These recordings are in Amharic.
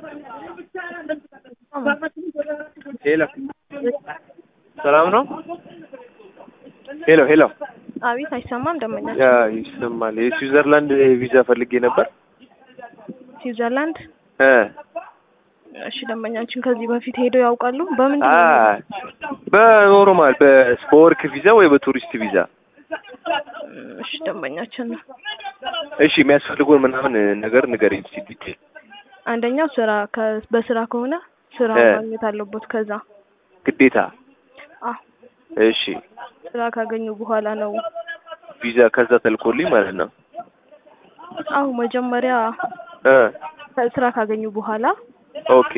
ሄሎ ሰላም ነው? ሄሎ ሄሎ አቤት፣ አይሰማም? ደመኛ ያ ይሰማል። የስዊዘርላንድ ቪዛ ፈልጌ ነበር። ስዊዘርላንድ። እ እሺ፣ ደንበኛችን ከዚህ በፊት ሄደው ያውቃሉ? በምንድን አ ነው? በኖርማል በወርክ ቪዛ ወይ በቱሪስት ቪዛ? እሺ፣ ደንበኛችን ነው። እሺ የሚያስፈልጉን ምናምን ነገር ንገረኝ እስኪ ዲቴል። አንደኛው ስራ ከ- በስራ ከሆነ ስራ እ ማግኘት አለበት። ከዛ ግዴታ። አ እሺ ስራ ካገኙ በኋላ ነው። ቪዛ ከዛ ተልኮልኝ ማለት ነው። አው መጀመሪያ እ ስራ ካገኙ በኋላ ኦኬ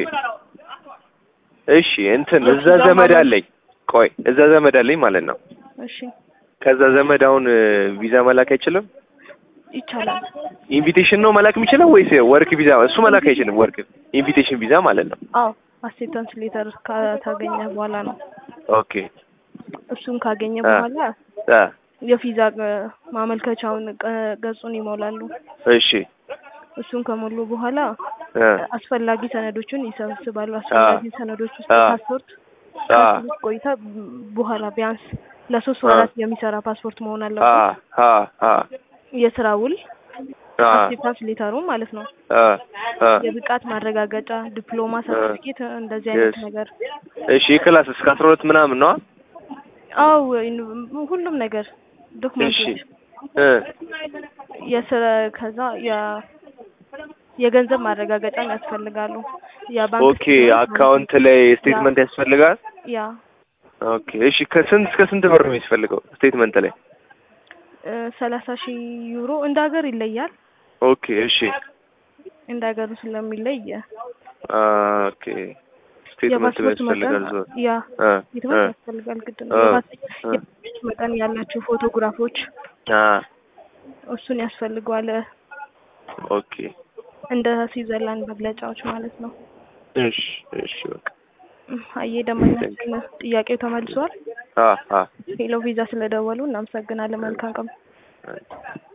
እሺ እንትን እዛ ዘመድ አለኝ። ቆይ እዛ ዘመድ አለኝ ማለት ነው። እሺ ከዛ ዘመድ አሁን እ ቪዛ መላክ አይችልም? ይቻላል። ኢንቪቴሽን ነው መላክ የሚችለው ወይስ ወርክ ቪዛ? እሱ መላክ አይችልም። ወርክ ኢንቪቴሽን ቪዛ ማለት ነው። አዎ አክሴፕታንስ ሌተር ካገኘ በኋላ ነው። ኦኬ እሱን ካገኘ አ በኋላ አ የቪዛ እ ማመልከቻውን ቀ- ገጹን ይሞላሉ። እሺ እሱን ከሞሉ በኋላ እ አስፈላጊ ሰነዶችን ይሰበስባሉ። አስፈላጊ ሰነዶች ውስጥ አ ፓስፖርት አ ከትምህርት ቆይታ በኋላ ቢያንስ ለሶስት አ ወራት የሚሰራ ፓስፖርት መሆን አ አለበት። አ አ የስራ ውል አ አክሴፕታንስ ሌተሩ ማለት ነው። አ አ የብቃት ማረጋገጫ፣ ዲፕሎማ፣ አ ሰርቲፊኬት እንደዚህ አይነት የስ ነገር። እሺ ክላስ እስከ አስራ ሁለት ምናምን ነው? አው ሁሉም ነገር እሺ ዶክመንቶች እ የስራ ከዛ የ የገንዘብ ማረጋገጫም ያስፈልጋሉ። የባንክ ኦኬ ስቴትመንት ማለት ነው። አካውንት ላይ ያ ስቴትመንት ያስፈልጋል? ያ ኦኬ እሺ ከስንት እስከ ስንት ብር ነው የሚያስፈልገው ስቴትመንት ላይ? እ ሰላሳ ሺህ ዩሮ እንደ ሀገር ይለያል። ኦኬ እሺ እንደ ሀገሩ ስለሚለይ አ ኦኬ ስቴትመንት የፓስፖርት መጠን ያስፈልጋል ዞ ያ አ ስቴትመንት አ ያስፈልጋል ግድ ነው። አ የፓስ አ የፓስፖርት መጠን ያላቸው ፎቶግራፎች አ እሱን ያስፈልገዋል። ኦኬ እንደ ስዊዘርላንድ መግለጫዎች ማለት ነው። እሺ እሺ በቃ እም፣ አየ ቴንክ ደንበኛችን ጥያቄው ተመልሷል። አ አ ሄሎ ቪዛ ስለደወሉ እናመሰግናለን። መልካም ቀን። አ